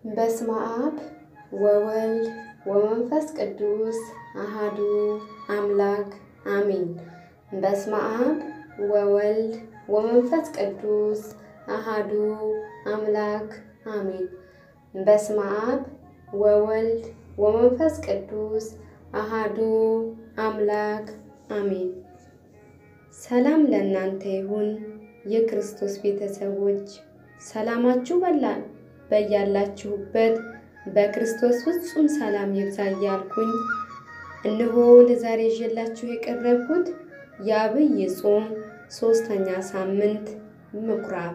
በስመ አብ ወወልድ ወመንፈስ ቅዱስ አሃዱ አምላክ አሜን። በስመ አብ ወወልድ ወመንፈስ ቅዱስ አሃዱ አምላክ አሜን። በስመ አብ ወወልድ ወመንፈስ ቅዱስ አሃዱ አምላክ አሜን። ሰላም ለእናንተ ይሁን የክርስቶስ ቤተሰቦች፣ ሰላማችሁ በላ በያላችሁበት በክርስቶስ ፍጹም ሰላም ይብዛ እያልኩኝ እነሆ ለዛሬ ይዤላችሁ የቀረብኩት የዐቢይ ጾም ሦስተኛ ሳምንት ምኩራብ።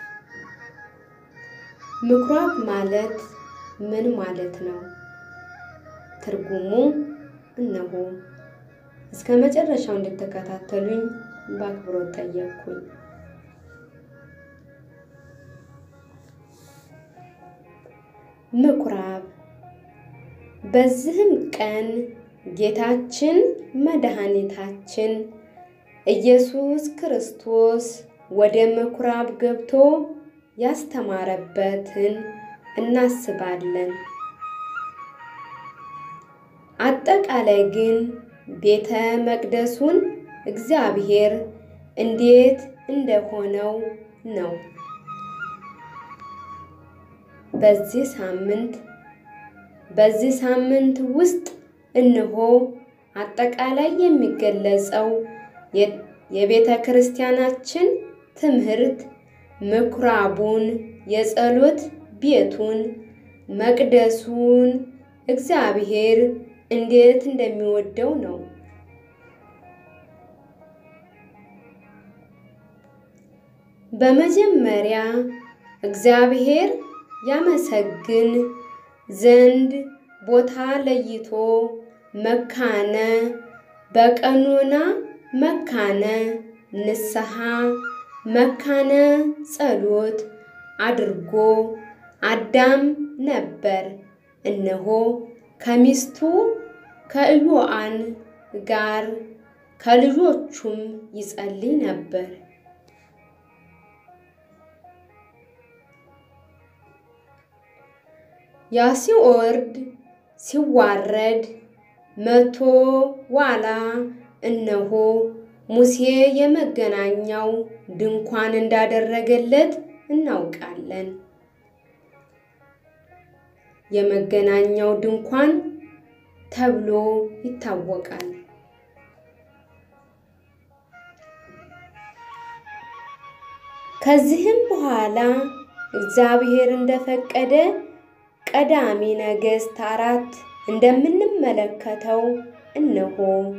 ምኩራብ ማለት ምን ማለት ነው? ትርጉሙ እነሆ። እስከ መጨረሻው እንድትከታተሉኝ በአክብሮት ጠየቅኩኝ። ምኩራብ በዚህም ቀን ጌታችን መድኃኒታችን ኢየሱስ ክርስቶስ ወደ ምኩራብ ገብቶ ያስተማረበትን እናስባለን። አጠቃላይ ግን ቤተ መቅደሱን እግዚአብሔር እንዴት እንደሆነው ነው። በዚህ ሳምንት በዚህ ሳምንት ውስጥ እነሆ አጠቃላይ የሚገለጸው የቤተ ክርስቲያናችን ትምህርት ምኩራቡን፣ የጸሎት ቤቱን፣ መቅደሱን እግዚአብሔር እንዴት እንደሚወደው ነው። በመጀመሪያ እግዚአብሔር ያመሰግን ዘንድ ቦታ ለይቶ መካነ በቀኖና መካነ ንስሐ መካነ ጸሎት አድርጎ አዳም ነበር። እነሆ ከሚስቱ ከኢዮአን ጋር ከልጆቹም ይጸልይ ነበር። ያ ሲወርድ ሲዋረድ መቶ ዋላ እነሆ ሙሴ የመገናኛው ድንኳን እንዳደረገለት እናውቃለን። የመገናኛው ድንኳን ተብሎ ይታወቃል። ከዚህም በኋላ እግዚአብሔር እንደፈቀደ ቀዳሚ ነገሥት አራት እንደምንመለከተው እነሆ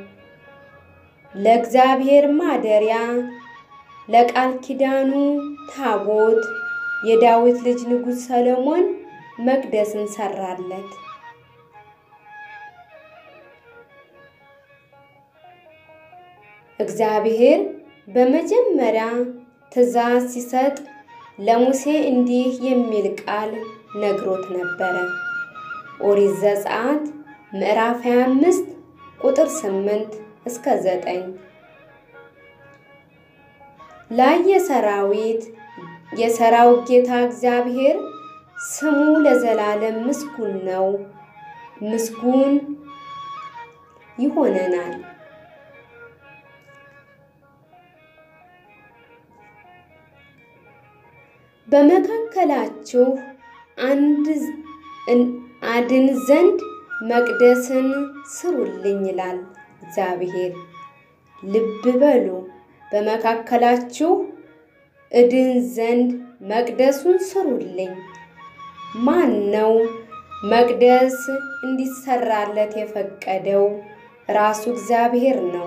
ለእግዚአብሔር ማደሪያ ለቃል ኪዳኑ ታቦት የዳዊት ልጅ ንጉሥ ሰሎሞን መቅደስን ሰራለት። እግዚአብሔር በመጀመሪያ ትእዛዝ ሲሰጥ ለሙሴ እንዲህ የሚል ቃል ነግሮት ነበረ። ኦሪት ዘጸአት ምዕራፍ 25 ቁጥር 8 እስከ 9 ላይ የሰራዊት የሰራዊት ጌታ እግዚአብሔር ስሙ ለዘላለም ምስጉን ነው፣ ምስጉን ይሆነናል። በመካከላችሁ አንድ አድን ዘንድ መቅደስን ስሩልኝ ይላል እግዚአብሔር። ልብ በሉ፣ በመካከላችሁ እድን ዘንድ መቅደሱን ስሩልኝ። ማን ነው መቅደስ እንዲሰራለት የፈቀደው? ራሱ እግዚአብሔር ነው።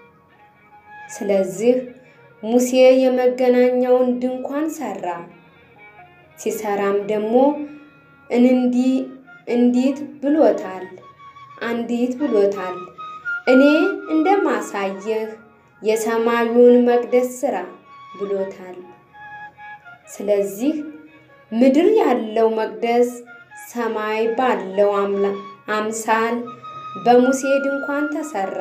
ስለዚህ ሙሴ የመገናኛውን ድንኳን ሰራ። ሲሰራም ደግሞ እንዲ እንዲት ብሎታል አንዲት ብሎታል። እኔ እንደማሳየህ የሰማዩን መቅደስ ስራ ብሎታል። ስለዚህ ምድር ያለው መቅደስ ሰማይ ባለው አምሳል በሙሴ ድንኳን ተሰራ።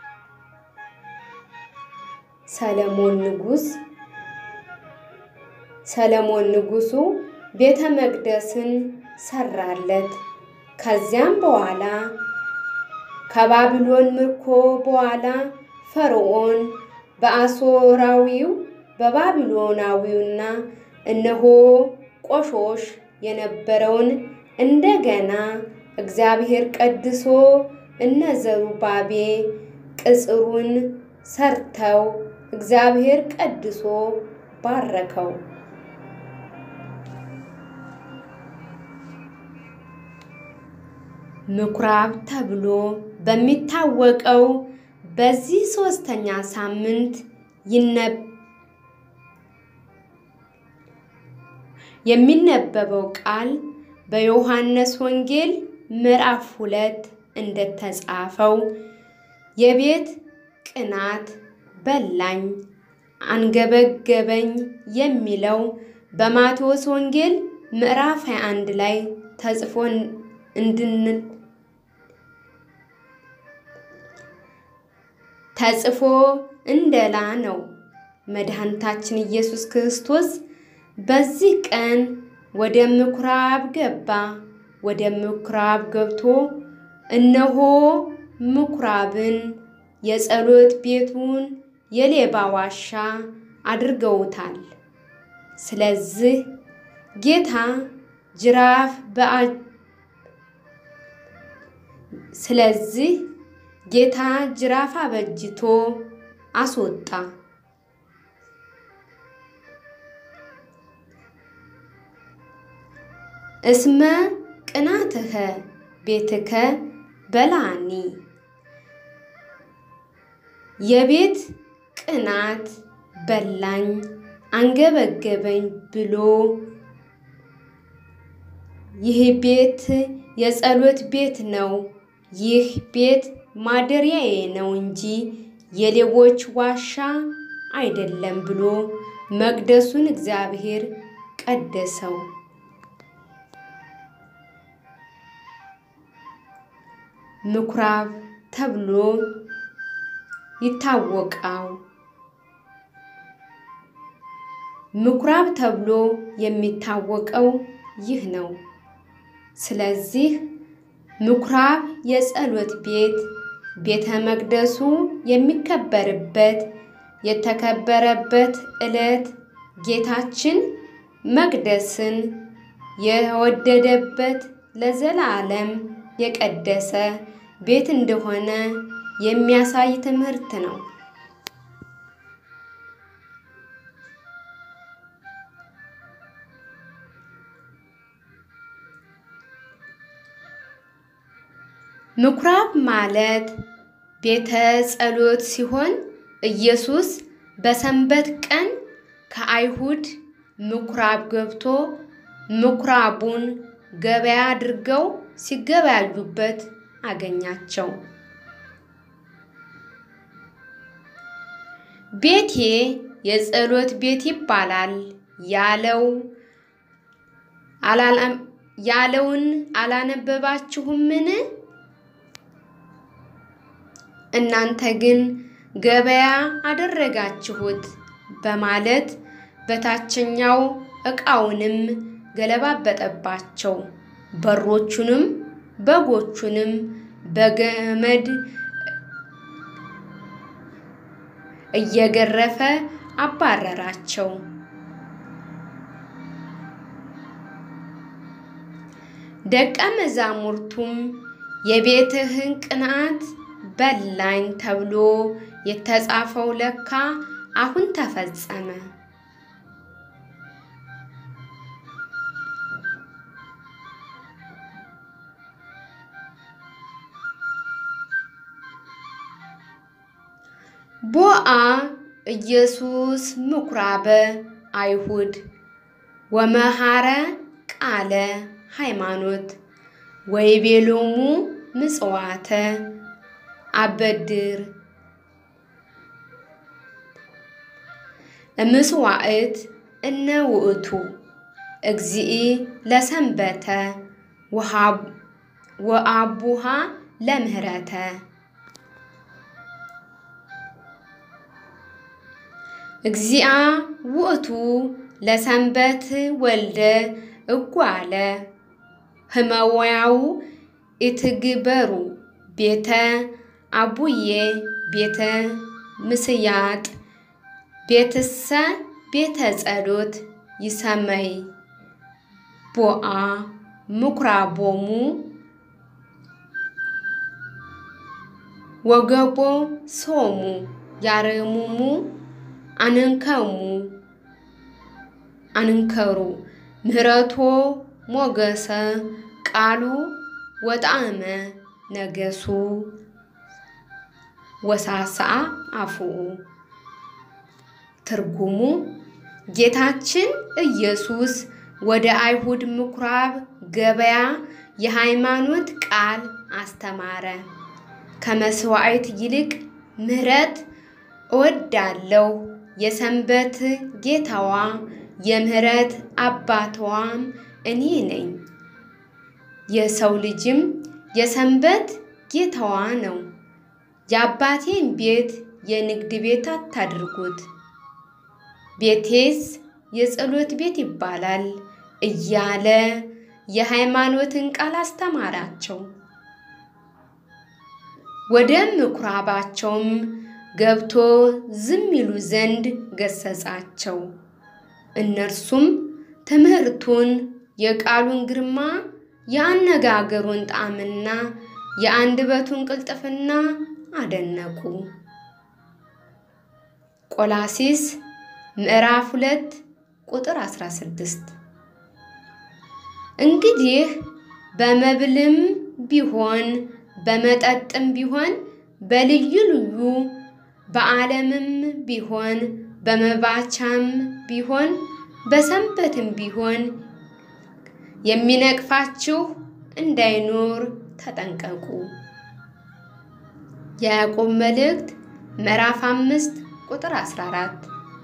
ሰለሞን ንጉሥ ሰለሞን ንጉሡ ቤተ መቅደስን ሰራለት። ከዚያም በኋላ ከባቢሎን ምርኮ በኋላ ፈርዖን በአሦራዊው በባቢሎናዊውና እነሆ ቆሾሽ የነበረውን እንደገና እግዚአብሔር ቀድሶ እነ ዘሩባቤ ቅጽሩን ሰርተው እግዚአብሔር ቀድሶ ባረከው። ምኩራብ ተብሎ በሚታወቀው በዚህ ሦስተኛ ሳምንት የሚነበበው ቃል በዮሐንስ ወንጌል ምዕራፍ ሁለት እንደተጻፈው የቤት ቅናት በላኝ አንገበገበኝ የሚለው በማቴዎስ ወንጌል ምዕራፍ 21 ላይ ተጽፎ እንድንል ተጽፎ እንደላ ነው። መድኃኒታችን ኢየሱስ ክርስቶስ በዚህ ቀን ወደ ምኩራብ ገባ። ወደ ምኩራብ ገብቶ እነሆ ምኩራብን የጸሎት ቤቱን የሌባ ዋሻ አድርገውታል። ስለዚህ ጌታ ጅራፍ ስለዚህ ጌታ ጅራፍ አበጅቶ አስወጣ። እስመ ቅናትከ ቤትከ በላኒ የቤት ቅናት በላኝ አንገበገበኝ ብሎ ይህ ቤት የጸሎት ቤት ነው፣ ይህ ቤት ማደሪያዬ ነው እንጂ የሌቦች ዋሻ አይደለም ብሎ መቅደሱን እግዚአብሔር ቀደሰው። ምኩራብ ተብሎ ይታወቃው። ምኩራብ ተብሎ የሚታወቀው ይህ ነው። ስለዚህ ምኩራብ የጸሎት ቤት ቤተ መቅደሱ የሚከበርበት የተከበረበት ዕለት ጌታችን መቅደስን የወደደበት ለዘላለም የቀደሰ ቤት እንደሆነ የሚያሳይ ትምህርት ነው። ምኩራብ ማለት ቤተ ጸሎት ሲሆን ኢየሱስ በሰንበት ቀን ከአይሁድ ምኩራብ ገብቶ ምኩራቡን ገበያ አድርገው ሲገበያዩበት አገኛቸው። ቤቴ የጸሎት ቤት ይባላል ያለው ያለውን አላነበባችሁምን? እናንተ ግን ገበያ አደረጋችሁት በማለት በታችኛው ዕቃውንም ገለባበጠባቸው። በሮቹንም በጎቹንም በገመድ እየገረፈ አባረራቸው። ደቀ መዛሙርቱም የቤትህን ቅንዓት በላኝ ተብሎ የተጻፈው ለካ አሁን ተፈጸመ። ቦአ ኢየሱስ ምኩራበ አይሁድ ወመሃረ ቃለ ሃይማኖት ወይቤሎሙ ምጽዋተ አበድር እምስዋዕት እነ ውእቱ እግዚእ ለሰንበተ ወአቡሃ ለምህረተ እግዚአ ውእቱ ለሰንበት ወልደ እጓለ ህመወያው ኢትግበሩ ቤተ አቡዬ ቤተ ምስያጥ ቤትሰ ቤተ ጸሎት ይሰመይ ቦአ ምኩራቦሙ ወገቦ ሶሙ ያረሙሙ አንንከሙ አንንከሩ ምህረቶ ሞገሰ ቃሉ ወጣዕመ ነገሱ ወሳስአ አፉኡ ትርጉሙ ጌታችን ኢየሱስ ወደ አይሁድ ምኩራብ ገበያ የሃይማኖት ቃል አስተማረ። ከመስዋዕት ይልቅ ምሕረት እወዳለሁ፣ የሰንበት ጌታዋ የምሕረት አባቷም እኔ ነኝ። የሰው ልጅም የሰንበት ጌታዋ ነው። የአባቴን ቤት የንግድ ቤት አታድርጉት፣ ቤቴስ የጸሎት ቤት ይባላል እያለ የሃይማኖትን ቃል አስተማራቸው። ወደ ምኩራባቸውም ገብቶ ዝም ይሉ ዘንድ ገሰጻቸው። እነርሱም ትምህርቱን፣ የቃሉን ግርማ፣ የአነጋገሩን ጣዕምና የአንደበቱን ቅልጥፍና አደነቁ። ቆላሲስ ምዕራፍ ሁለት ቁጥር 16 እንግዲህ በመብልም ቢሆን በመጠጥም ቢሆን በልዩ ልዩ በዓለምም ቢሆን በመባቻም ቢሆን በሰንበትም ቢሆን የሚነቅፋችሁ እንዳይኖር ተጠንቀቁ። የያዕቆብ መልእክት ምዕራፍ አምስት ቁጥር 14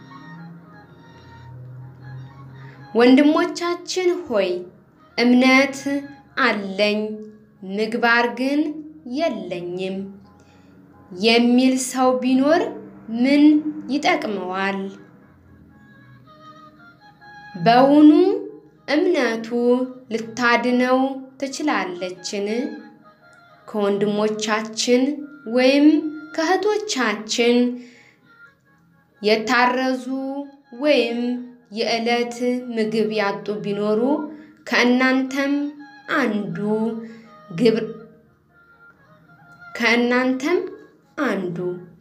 ወንድሞቻችን ሆይ እምነት አለኝ ምግባር ግን የለኝም የሚል ሰው ቢኖር ምን ይጠቅመዋል? በውኑ እምነቱ ልታድነው ትችላለችን? ከወንድሞቻችን ወይም ከእህቶቻችን የታረዙ ወይም የዕለት ምግብ ያጡ ቢኖሩ ከእናንተም አንዱ ግብር ከእናንተም አንዱ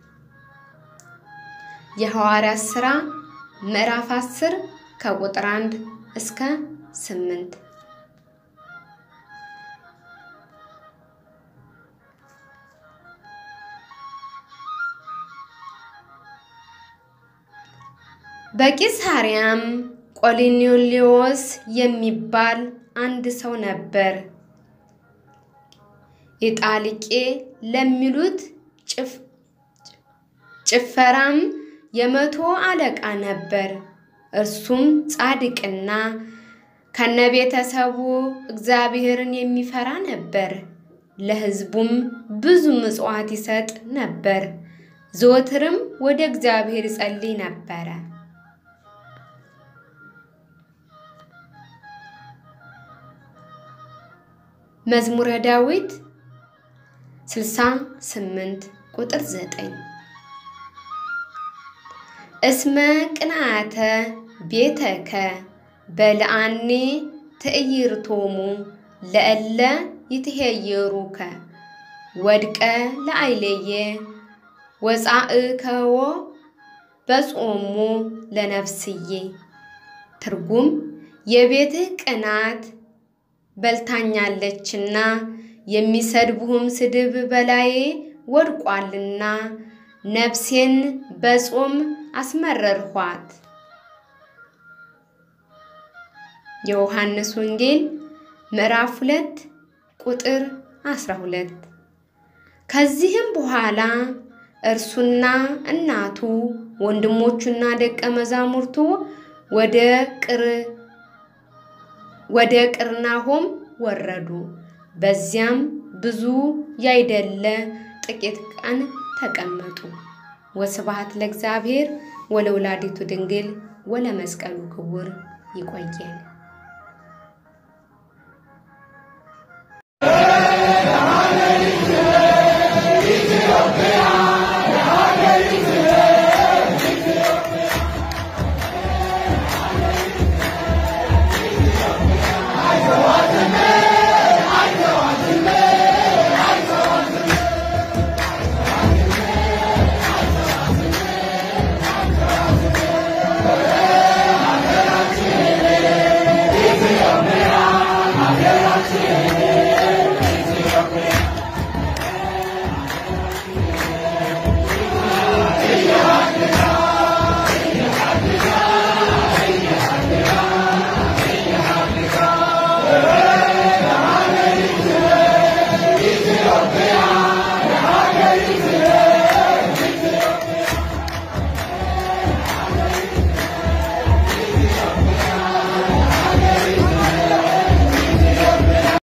የሐዋርያት ሥራ ምዕራፍ 10 ከቁጥር 1 እስከ 8 በቂሳሪያም ቆርኔሌዎስ የሚባል አንድ ሰው ነበር። ኢጣሊቄ ለሚሉት ጭፈራም የመቶ አለቃ ነበር። እርሱም ጻድቅና ከነቤተሰቡ እግዚአብሔርን የሚፈራ ነበር። ለሕዝቡም ብዙ ምጽዋት ይሰጥ ነበር። ዘወትርም ወደ እግዚአብሔር ይጸልይ ነበረ። መዝሙረ ዳዊት 68 ቁጥር 9 እስመ ቅንዓተ ቤተከ በልአኔ ትዕይርቶሙ ለእለ ይትሄየሩከ ወድቀ ለአይለየ ወፃእከዎ በጾሙ ለነፍስዬ። ትርጉም የቤትህ ቅናት በልታኛለችና የሚሰድቡህም ስድብ በላዬ ወድቋልና ነፍሴን በጾም አስመረርኋት። የዮሐንስ ወንጌል ምዕራፍ ሁለት ቁጥር 12 ከዚህም በኋላ እርሱና እናቱ ወንድሞቹና ደቀ መዛሙርቱ ወደ ቅር ወደ ቅርናሆም ወረዱ። በዚያም ብዙ ያይደለ ጥቂት ቀን ተቀመጡ። ወስብሐት ለእግዚአብሔር ወለወላዲቱ ድንግል ወለመስቀሉ ክቡር። ይቆየን።